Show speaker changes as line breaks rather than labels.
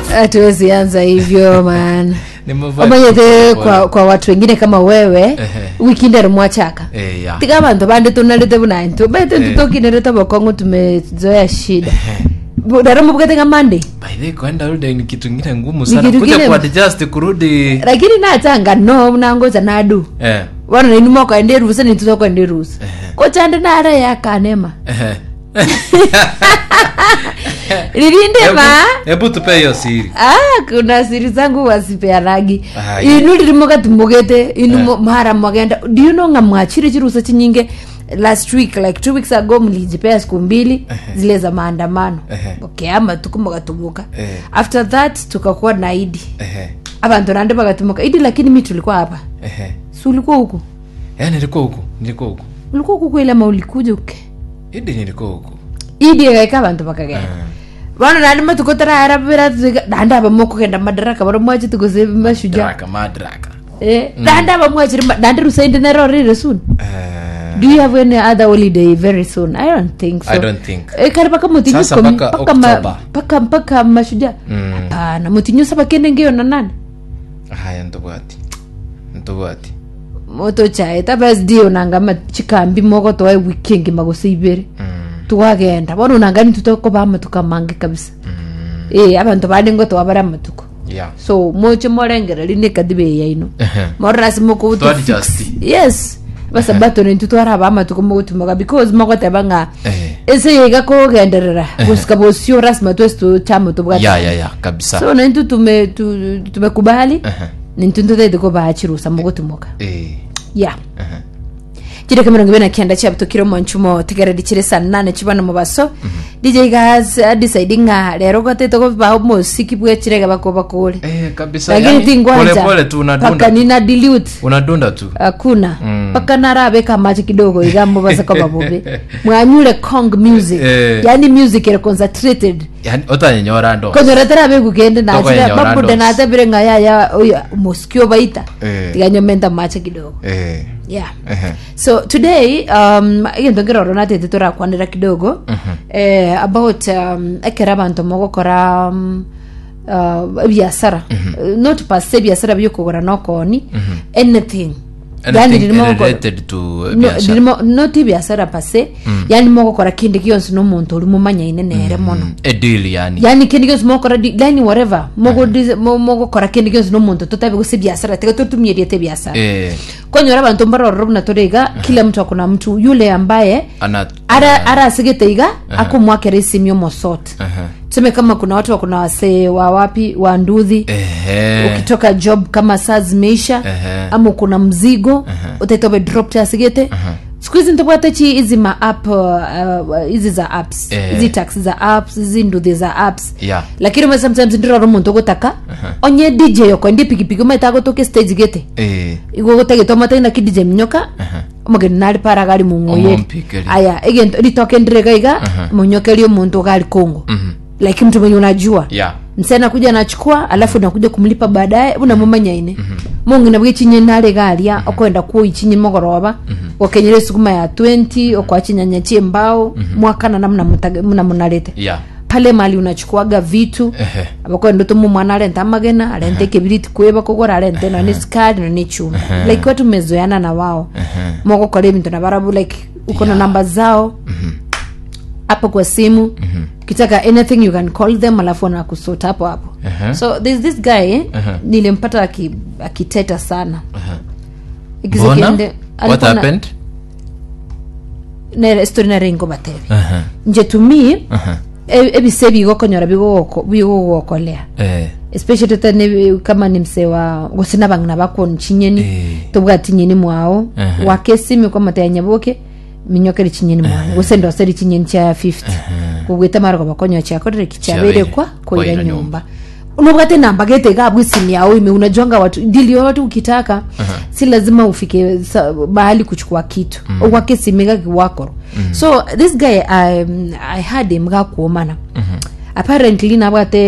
hatuwezi anza hivyo man
Nimevaa
omanyete
kitu
kwa, kwa watu wengine kama wewe
Ehe.
wikinde rimwachaka
Eh, ya.
tika bantu bande tunalete bunantu bete
Eh.
tutokinereta bokongo tumezoea shida dara mubukete nga monday
By the way, kwenda rudi ni kitu ingine ngumu
Ni
sana
kitu
kuja
kingine-
kuadjust kurudi
lakini natanga no nangoza nadu
eh
wana naini mokaende rusa nitutokwende rusa kochande nara yakanema
eh.
lilindema
Hebu- hebu tupe hiyo siri
ah kuna siri zangu wasipeanagi
Ah,
inu lirimokatimugete inu
Eh.
mo- mara mwagenda do you know nga mwachire chirusa chinyinge last week like two weeks ago mlijipea siku mbili zile za maandamano
Ehe.
okay ama tuku mukatumuka
Eh.
after that tukakuwa na idi
eh
abantu nande bakatumuka idi lakini mi tulikuwa hapa
eh
si ulikuwa huku
eh nilikuwa huku nilikuwa huku
ulikuwa huku kweli ama ulikuja uke
idi nilikuwa huku
idi ekaika abantu bakagenda vano nandi matukotararabira danda avamokugenda madaraka varo mwachi tukose mashuja
draka madraka
Eh, danda avamwachiri dandi rusaindi nerorire soon
eh
do you have any other holiday very soon i don't think so
I don't think.
Eh, kari paka mutinyu
Sasa
komi-
mpaka
paka ma-
October.
paka mpaka mashuja
Mm.
hapana mutinyu saba kende ngeyo na nani
haya ntobwati ntobwati
moto chae tabasdi onangama chikambi moko toa wikengi magose ibere
mm
tukagenda bono onangani tutokoba amatuko amange kabisa eh abantu bandi ngo towabara amatuko
yeah
so moche morengera rine kadibe yaino
Ehe.
morasi moko
To adjust.
yes basabato nintu twaraba amatuko mogutumaga because mogoteba ng'a
eh
ese yiga kugenderera gusika bosio rasima twesi tuchamo tubwati
ya ya ya kabisa
so nintu tume tu- tumekubali
Ehe.
nintu ntuthaite kubachirusa mogutumuka
eh
ya
Ehe.
kireka mirongo ibiri na kenda chiabutukire omonchumo tigereri chire saa nane chibana mubaso dj gas adecide ng'a rero gotete goba omosiki bwechirega bako bakure
eh kabisa
lakini
yani, pole
tingwanja
pole tu
paka
unadunda
nina dilute
unadunda tu
hakuna
Mm.
mpaka narabeka machi kidogo igambo basako babobe mwanyure kong music
Eh.
yani music ere concentrated
yani otanyenyora ndo
konyoretera bekugende nachira
Tokonyenyora
babude
ndos.
natebire nga yaya oya mosikio baita
Eh.
tiganyomenta mache kidogo
eh
yeah
ehe
so today um egento ngiroro natete turakwanira kidogo eh, about um, ekera abantu mogokora um, uh, biasara uh, not per se biasara byokugura nokoni anything Yani
anything
ririmo gukora-
related to
No,
biashara
ririmo- not biasara pase yani mogokora kindi kionsi nomuntu uri mumanyaine nere mono
a deal yani
yani kindi kionsi mogokora di- yani whatever mogodi- mo- mogokora kindi kionsi nomuntu tutabe guse biasara tiga tutumieriete biasara
eh
konyora abantu mbarororo buna toriga kila mtu akona mtu yule ambaye
ana
ara arasigete iga akumwakera isimio mosot
Aha.
tuseme kama kuna watu wakuna wasee wa wapi wa nduthi
ehe
ukitoka job kama saa zimeisha
Ehe.
ama kuna mzigo utaitobe drop tasigete siku hizi ntobwate chi hizi ma app uh, uh, hizi za apps
Eh.
hizi taxi za apps hizi nduthi za apps
yeah
lakini mwe sometimes ndiroro muntu gutaka onye dj yoko ndi pikipiki umeta gutuke stage gete
eh
igwo gutegete omataina kidije minyoka omogeni nari para gari mung'oyeri
Omompikeri.
aya egento ritoke ndirega iga munyokeri omuntu gari kongo like mtu mwenye unajua
yeah
mse anakuja anachukua alafu nakuja kumlipa baadaye unamumanyaine mungi nabwo ichinye nare garia okwenda kuo ichinye mogoroba okenyere sukuma ya 20 okwachinyanya chie mbao mwakana namna mutage- muna munarete
yeah
pale mali unachukuaga vitu
ehe
abakwenda tumu mwana arenta amagena arente kibiriti kweba kogora arente no ni skadi no ni chuma like watu mezoeana na wao mogokora ebintu na barabu like uko na namba zao hapo kwa simu ukitaka anything you can call them alafu wanakusota hapo hapo
Ehe.
so there's this guy eh,
Ehe.
nilimpata aki- akiteta sana Ikiza
bona
kiende-
what
alikuwa na-
happened
na story na rengo batebe
aha
nje tumi
aha
e- ebise bigokonyora bigogoko- bigogokolea
eh
especially tane kama ni mse wa gusina bang'ina bakwonu chinyeni
Eh.
tobwati nyeni mwao
Aha.
wakesimi kwa mata ya nyaboke minyokeri chinyeni mwao gusenda oseri chinyeni cha 50 kugwita margo bakonyo chakorere kichabere
Chabere.
kwa
Kwa
koira
ira
nyumba unabwate namba gete gabu simu yao ime unajonga watu dili yote ukitaka si lazima ufike sa, bahali kuchukua kitu mm. uwake simiga kiwakoro so this guy um, i had him gakuomana apparently nabwate